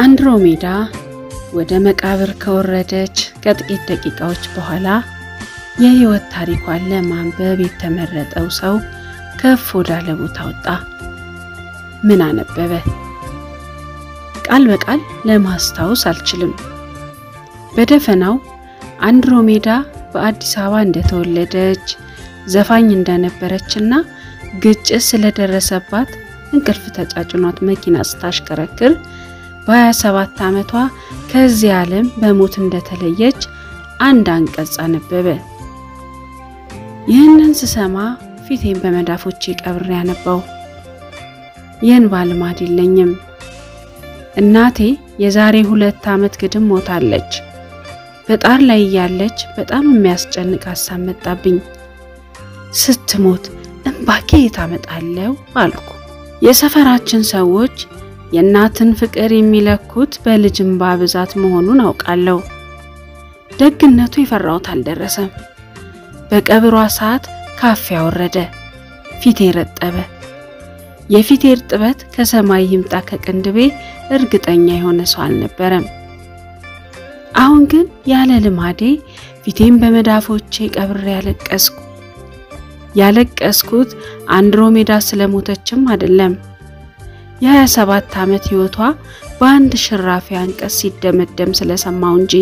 አንድሮሜዳ ወደ መቃብር ከወረደች ከጥቂት ደቂቃዎች በኋላ የሕይወት ታሪኳን ለማንበብ የተመረጠው ሰው ከፍ ወዳለ ቦታ ወጣ። ምን አነበበ? ቃል በቃል ለማስታወስ አልችልም። በደፈናው አንድሮሜዳ በአዲስ አበባ እንደተወለደች ዘፋኝ እንደነበረችና ግጭት ስለደረሰባት እንቅልፍ ተጫጭኗት መኪና ስታሽከረክር በ27 ዓመቷ ከዚህ ዓለም በሞት እንደተለየች አንድ አንቀጽ አነበበ። ይህንን ስሰማ ፊቴን በመዳፎቼ ቀብሬ ያነባው። የእንባ ልማድ የለኝም። እናቴ የዛሬ ሁለት ዓመት ግድም ሞታለች። በጣር ላይ እያለች በጣም የሚያስጨንቅ ሀሳብ መጣብኝ። ስትሞት እንባ ከየት አመጣለሁ አልኩ። የሰፈራችን ሰዎች የእናትን ፍቅር የሚለኩት በልጅ እንባ ብዛት መሆኑን አውቃለሁ። ደግነቱ የፈራሁት አልደረሰም። በቀብሯ ሰዓት ካፊያ ወረደ፣ ፊቴ ረጠበ። የፊቴ እርጥበት ከሰማይ ይምጣ ከቅንድቤ እርግጠኛ የሆነ ሰው አልነበረም። አሁን ግን ያለ ልማዴ ፊቴን በመዳፎቼ ቀብሬ ያለቀስኩ። ያለቀስኩት አንድሮሜዳ ስለሞተችም አይደለም። የ27 ዓመት ሕይወቷ በአንድ ሽራፊ አንቀጽ ሲደመደም ስለሰማው እንጂ።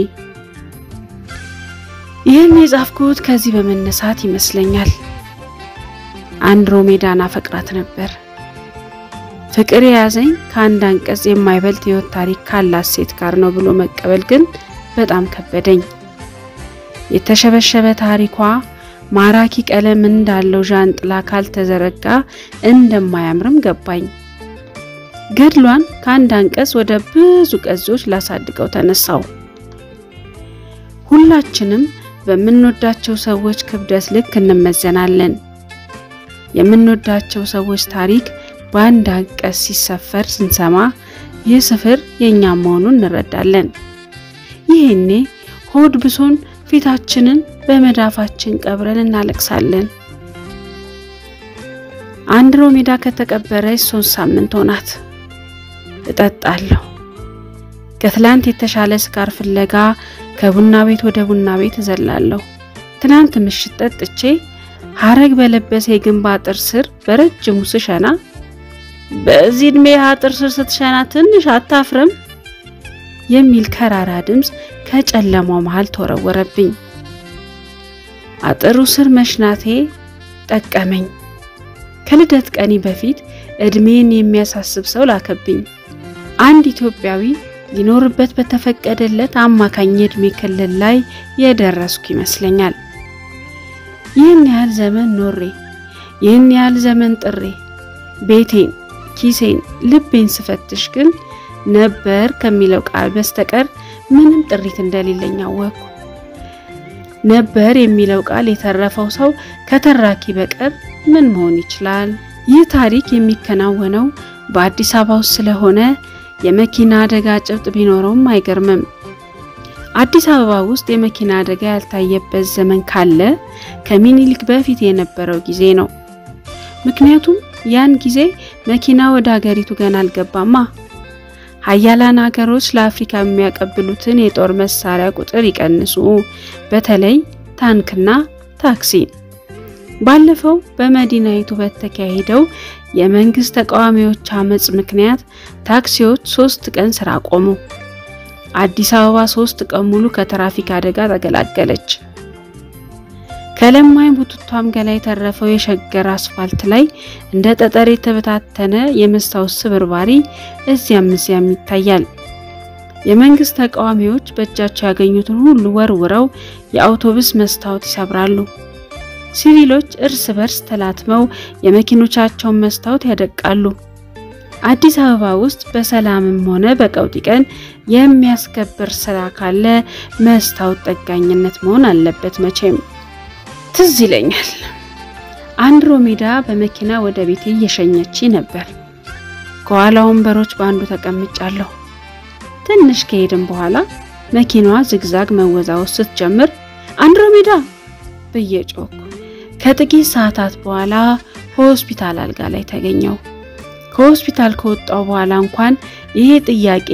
ይህን የጻፍኩት ከዚህ በመነሳት ይመስለኛል። አንድሮሜዳን አፈቅራት ነበር። ፍቅር የያዘኝ ከአንድ አንቀጽ የማይበልጥ ሕይወት ታሪክ ካላት ሴት ጋር ነው ብሎ መቀበል ግን በጣም ከበደኝ። የተሸበሸበ ታሪኳ ማራኪ ቀለም እንዳለው ዣንጥላ ካልተዘረጋ እንደማያምርም ገባኝ። ገድሏን ከአንድ አንቀጽ ወደ ብዙ ቀዞች ላሳድገው ተነሳው። ሁላችንም በምንወዳቸው ሰዎች ክብደት ልክ እንመዘናለን። የምንወዳቸው ሰዎች ታሪክ በአንድ አንቀጽ ሲሰፈር ስንሰማ ይህ ስፍር የእኛ መሆኑን እንረዳለን። ይሄኔ ሆድ ብሶን ፊታችንን በመዳፋችን ቀብረን እናለቅሳለን። አንድሮሜዳ ከተቀበረች ሶስት ሳምንት ሆናት። እጠጣለሁ። ከትላንት የተሻለ ስካር ፍለጋ ከቡና ቤት ወደ ቡና ቤት እዘላለሁ። ትናንት ምሽት ጠጥቼ ሀረግ በለበሰ የግንብ አጥር ስር በረጅሙ ስሸና በዚህ ዕድሜ አጥር ስር ስትሸና ትንሽ አታፍርም? የሚል ከራራ ድምፅ ከጨለማው መሃል ተወረወረብኝ። አጥሩ ስር መሽናቴ ጠቀመኝ። ከልደት ቀኒ በፊት እድሜን የሚያሳስብ ሰው ላከብኝ። አንድ ኢትዮጵያዊ ሊኖርበት በተፈቀደለት አማካኝ የእድሜ ክልል ላይ የደረስኩ ይመስለኛል። ይህን ያህል ዘመን ኖሬ ይህን ያህል ዘመን ጥሬ ቤቴን፣ ኪሴን፣ ልቤን ስፈትሽ ግን ነበር ከሚለው ቃል በስተቀር ምንም ጥሪት እንደሌለኝ አወቅኩ። ነበር የሚለው ቃል የተረፈው ሰው ከተራኪ በቀር ምን መሆን ይችላል? ይህ ታሪክ የሚከናወነው በአዲስ አበባ ውስጥ ስለሆነ የመኪና አደጋ ጭብጥ ቢኖረውም አይገርምም። አዲስ አበባ ውስጥ የመኪና አደጋ ያልታየበት ዘመን ካለ ከሚኒሊክ በፊት የነበረው ጊዜ ነው። ምክንያቱም ያን ጊዜ መኪና ወደ ሀገሪቱ ገና አልገባማ። ሀያላን ሀገሮች ለአፍሪካ የሚያቀብሉትን የጦር መሳሪያ ቁጥር ይቀንሱ፣ በተለይ ታንክና ታክሲ። ባለፈው በመዲናይቱ በተካሄደው የመንግስት ተቃዋሚዎች አመጽ ምክንያት ታክሲዎች ሶስት ቀን ስራ ቆሙ። አዲስ አበባ ሶስት ቀን ሙሉ ከትራፊክ አደጋ ተገላገለች። ከለማኝ ቡትቷም ገላ የተረፈው የሸገር አስፋልት ላይ እንደ ጠጠር የተበታተነ የመስታወት ስብርባሪ እዚያም እዚያም ይታያል። የመንግስት ተቃዋሚዎች በእጃቸው ያገኙትን ሁሉ ወርውረው የአውቶቡስ መስታወት ይሰብራሉ። ሲቪሎች እርስ በርስ ተላትመው የመኪኖቻቸውን መስታወት ያደቃሉ። አዲስ አበባ ውስጥ በሰላምም ሆነ በቀውጢ ቀን የሚያስከብር ስራ ካለ መስታወት ጠጋኝነት መሆን አለበት መቼም። ትዝ ይለኛል አንድሮሜዳ በመኪና ወደ ቤቴ እየሸኘች ነበር። ከኋላ ወንበሮች በአንዱ ተቀምጫለሁ። ትንሽ ከሄድን በኋላ መኪናዋ ዝግዛግ መወዛወዝ ስትጀምር አንድሮሜዳ ብዬ ጮኩ። ከጥቂት ሰዓታት በኋላ ሆስፒታል አልጋ ላይ ተገኘው። ከሆስፒታል ከወጣው በኋላ እንኳን ይሄ ጥያቄ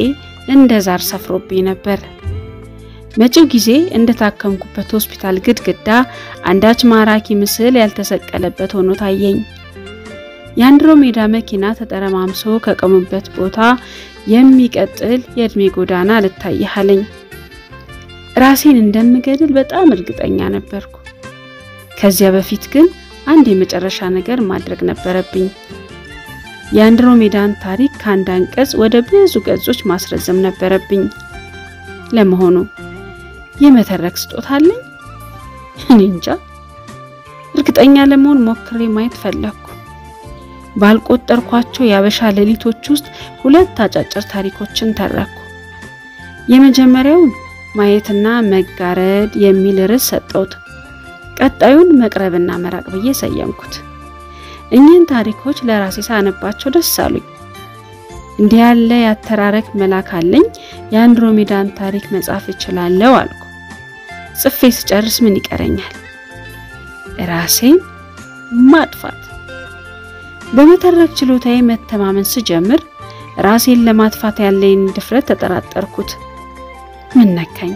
እንደ ዛር ሰፍሮብኝ ነበር። መጪው ጊዜ እንደታከምኩበት ሆስፒታል ግድግዳ አንዳች ማራኪ ምስል ያልተሰቀለበት ሆኖ ታየኝ። የአንድሮሜዳ መኪና ተጠረማምሶ ከቆሙበት ቦታ የሚቀጥል የእድሜ ጎዳና ልታይሃለኝ። ራሴን እንደምገድል በጣም እርግጠኛ ነበርኩ። ከዚያ በፊት ግን አንድ የመጨረሻ ነገር ማድረግ ነበረብኝ። የአንድሮሜዳን ታሪክ ከአንድ አንቀጽ ወደ ብዙ ገጾች ማስረዘም ነበረብኝ። ለመሆኑ የመተረክ ስጦታ አለኝ? እኔ እንጃ። እርግጠኛ ለመሆን ሞክሬ ማየት ፈለግኩ። ባልቆጠርኳቸው የአበሻ ሌሊቶች ውስጥ ሁለት አጫጭር ታሪኮችን ተረኩ። የመጀመሪያውን ማየትና መጋረድ የሚል ርዕስ ሰጠሁት። ቀጣዩን መቅረብና መራቅ ብዬ ሰየምኩት። እኚህን ታሪኮች ለራሴ ሳነባቸው ደስ አሉኝ። እንዲህ ያለ ያተራረክ መላክ አለኝ፣ የአንድሮሜዳን ታሪክ መጻፍ እችላለሁ አልኩ። ጽፌ ስጨርስ ምን ይቀረኛል? ራሴን ማጥፋት። በመተረክ ችሎታዬ መተማመን ስጀምር ራሴን ለማጥፋት ያለኝ ድፍረት ተጠራጠርኩት። ምን ነካኝ?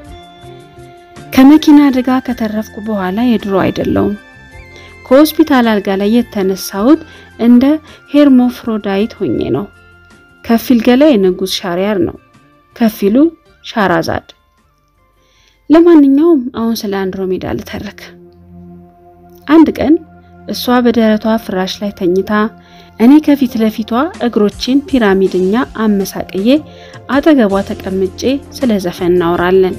ከመኪና አደጋ ከተረፍኩ በኋላ የድሮ አይደለውም። ከሆስፒታል አልጋ ላይ የተነሳሁት እንደ ሄርሞፍሮዳይት ሆኜ ነው። ከፊል ገላ የንጉስ ሻሪያር ነው፣ ከፊሉ ሻራዛድ። ለማንኛውም አሁን ስለ አንድሮሜዳ ልተርክ። አንድ ቀን እሷ በደረቷ ፍራሽ ላይ ተኝታ እኔ ከፊት ለፊቷ እግሮችን ፒራሚድኛ አመሳቅዬ አጠገቧ ተቀምጬ ስለ ዘፈን እናወራለን።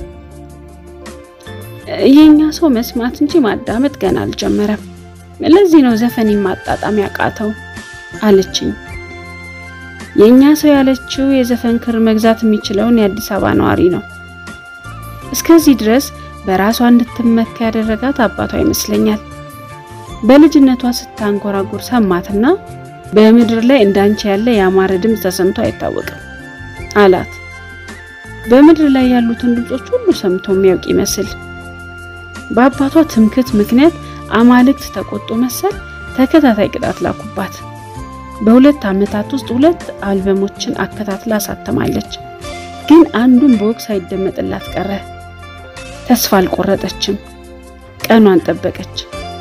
የኛ ሰው መስማት እንጂ ማዳመጥ ገና አልጀመረም። ለዚህ ነው ዘፈን ማጣጣም ያቃተው አለችኝ። የኛ ሰው ያለችው የዘፈን ክር መግዛት የሚችለውን የአዲስ አበባ ነዋሪ ነው። እስከዚህ ድረስ በራሷ እንድትመካ ያደረጋት አባቷ ይመስለኛል። በልጅነቷ ስታንጎራጉር ሰማትና በምድር ላይ እንዳንቺ ያለ ያማረ ድምፅ ተሰምቶ አይታወቅም አላት። በምድር ላይ ያሉትን ድምጾች ሁሉ ሰምቶ የሚያውቅ ይመስል በአባቷ ትምክት ምክንያት አማልክት ተቆጡ መሰል ተከታታይ ቅጣት ላኩባት። በሁለት ዓመታት ውስጥ ሁለት አልበሞችን አከታትላ አሳተማለች። ግን አንዱን በወቅት ሳይደመጥላት ቀረ። ተስፋ አልቆረጠችም። ቀኗን ጠበቀች።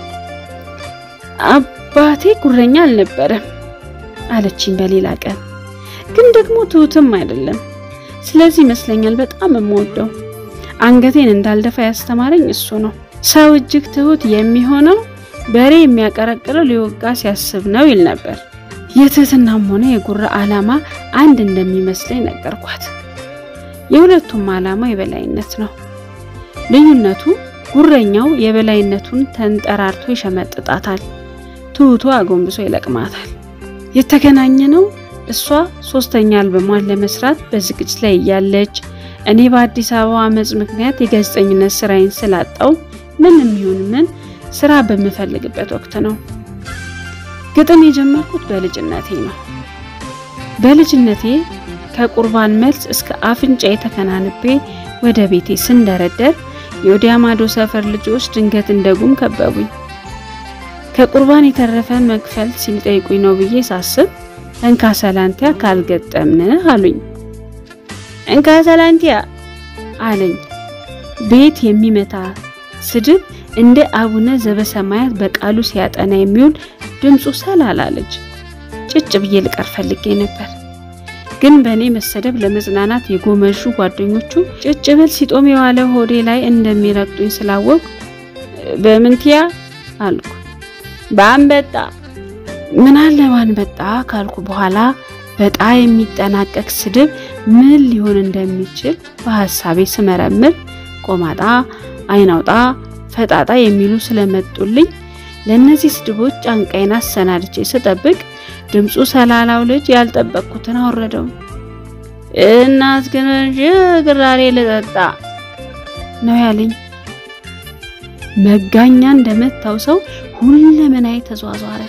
አባቴ ጉረኛ አልነበረም አለችኝ በሌላ ቀን። ግን ደግሞ ትሁትም አይደለም። ስለዚህ ይመስለኛል በጣም የምወደው አንገቴን እንዳልደፋ ያስተማረኝ እሱ ነው። ሰው እጅግ ትሁት የሚሆነው በሬ የሚያቀረቅረው ሊወጋ ሲያስብ ነው ይል ነበር። የትህትናም ሆነ የጉራ ዓላማ አንድ እንደሚመስለኝ ነገርኳት። የሁለቱም ዓላማ የበላይነት ነው። ልዩነቱ ጉረኛው የበላይነቱን ተንጠራርቶ ይሸመጥጣታል፣ ትሁቱ አጎንብሶ ይለቅማታል። የተገናኘ ነው እሷ ሶስተኛ አልበሟን ለመስራት በዝግጅት ላይ እያለች እኔ በአዲስ አበባ አመጽ ምክንያት የጋዜጠኝነት ስራዬን ስላጣው ምንም ይሁን ምን ስራ በምፈልግበት ወቅት ነው። ግጥም የጀመርኩት በልጅነቴ ነው። በልጅነቴ ከቁርባን መልስ እስከ አፍንጫዬ ተከናንቤ ወደ ቤቴ ስንደረደር የወዲያ ማዶ ሰፈር ልጆች ድንገት እንደጉም ከበቡኝ። ከቁርባን የተረፈ መክፈል ሲጠይቁኝ ነው ብዬ ሳስብ እንካ ሰላንቲያ ካልገጠምን አሉኝ። እንካ ሰላንቲያ አለኝ። ቤት የሚመታ ስድብ እንደ አቡነ ዘበሰማያት በቃሉ ሲያጠና የሚውል ድምፁ ሰላላለች። ጭጭ ብዬ ልቀር ፈልጌ ነበር፣ ግን በእኔ መሰደብ ለመጽናናት የጎመዡ ጓደኞቹ ጭጭ ብል ሲጦም የዋለ ሆዴ ላይ እንደሚረግጡኝ ስላወቁ በምንትያ አልኩ። በአንበጣ ምን አለ ባንበጣ ካልኩ በኋላ በጣ የሚጠናቀቅ ስድብ ምን ሊሆን እንደሚችል በሐሳቤ ስመረምር ቆማጣ፣ አይናውጣ፣ ፈጣጣ የሚሉ ስለመጡልኝ ለእነዚህ ስድቦች ጫንቃይን አሰናድቼ ስጠብቅ ድምፁ ሰላላው ልጅ ያልጠበቅኩትን አወረደው። እናት ግን ግራሬ ልጠጣ ነው ያለኝ። መጋኛ እንደመታው ሰው ሁለመናዬ ተዟዟረ።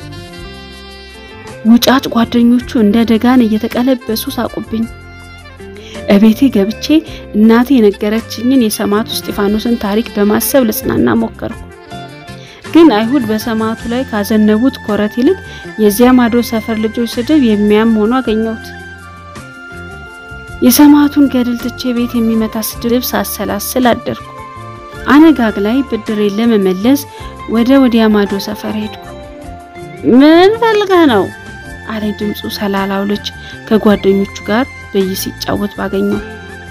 ውጫጭ ጓደኞቹ እንደ ደጋን እየተቀለበሱ ሳቁብኝ። እቤቴ ገብቼ እናቴ የነገረችኝን የሰማዕቱ እስጢፋኖስን ታሪክ በማሰብ ልጽናና ሞከርኩ። ግን አይሁድ በሰማዕቱ ላይ ካዘነቡት ኮረት ይልቅ የዚያ ማዶ ሰፈር ልጆች ስድብ የሚያም ሆኖ አገኘሁት። የሰማዕቱን ገድል ትቼ ቤት የሚመታ ስድብ ሳሰላስል አደርኩ። አነጋግ ላይ ብድሬን ለመመለስ ወደ ወዲያ ማዶ ሰፈር ሄድኩ። ምን ፈልገህ ነው አለኝ ድምፁ ሰላላው ልጅ ከጓደኞቹ ጋር በይ ሲጫወት ባገኘው።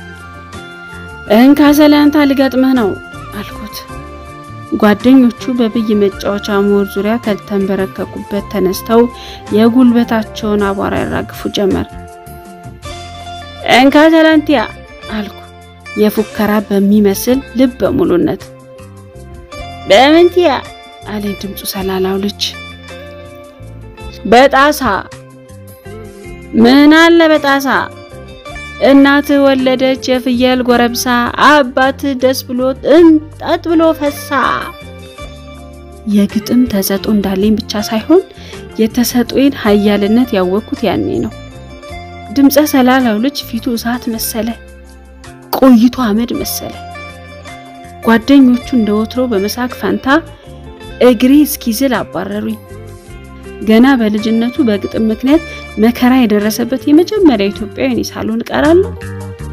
እንካ ሰላንታ ልገጥምህ ነው አልኩት። ጓደኞቹ በብይ መጫወቻ ሞር ዙሪያ ከተንበረከኩበት ተነስተው የጉልበታቸውን አቧራ ያራግፉ ጀመር። እንካ ሰላንቲያ አልኩ የፉከራ በሚመስል ልብ በሙሉነት። በምንቲያ አለኝ ድምፁ ሰላላው ልጅ። በጣሳ ምን አለ በጣሳ እናትህ ወለደች የፍየል ጎረምሳ አባትህ ደስ ብሎት እንጠጥ ብሎ ፈሳ። የግጥም ተሰጦ እንዳለኝ ብቻ ሳይሆን የተሰጦዬን ኃያልነት ያወቅኩት ያኔ ነው። ድምፀ ሰላላው ልጅ ፊቱ እሳት መሰለ፣ ቆይቶ አመድ መሰለ። ጓደኞቹ እንደ ወትሮ በመሳቅ ፈንታ እግሬ እስኪዝል አባረሩኝ። ገና በልጅነቱ በግጥም ምክንያት መከራ የደረሰበት የመጀመሪያ ኢትዮጵያዊ እኔ ሳልሆን እቀራለሁ።